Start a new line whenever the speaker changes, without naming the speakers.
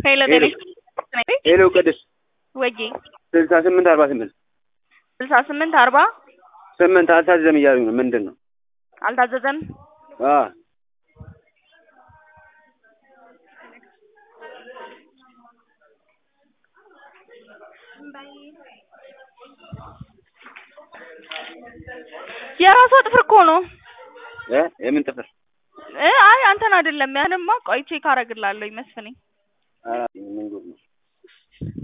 ሄሎ
ሄሎ
ጤና
ሄሎ ቅድስት
ወጌ
ስልሳ ስምንት አርባ ስምንት
ስልሳ ስምንት አርባ
ስምንት አልታዘዘም እያሉኝ ነው። ምንድን ነው?
አልታዘዘም።
አ
የራሷ ጥፍር እኮ ነው
እ የምን ጥፍር?
እ አይ አንተን አይደለም። ያንማ ቆይ ቼክ አደርግልሃለሁ መስፍኔ
አ ምን ጉድ ነው?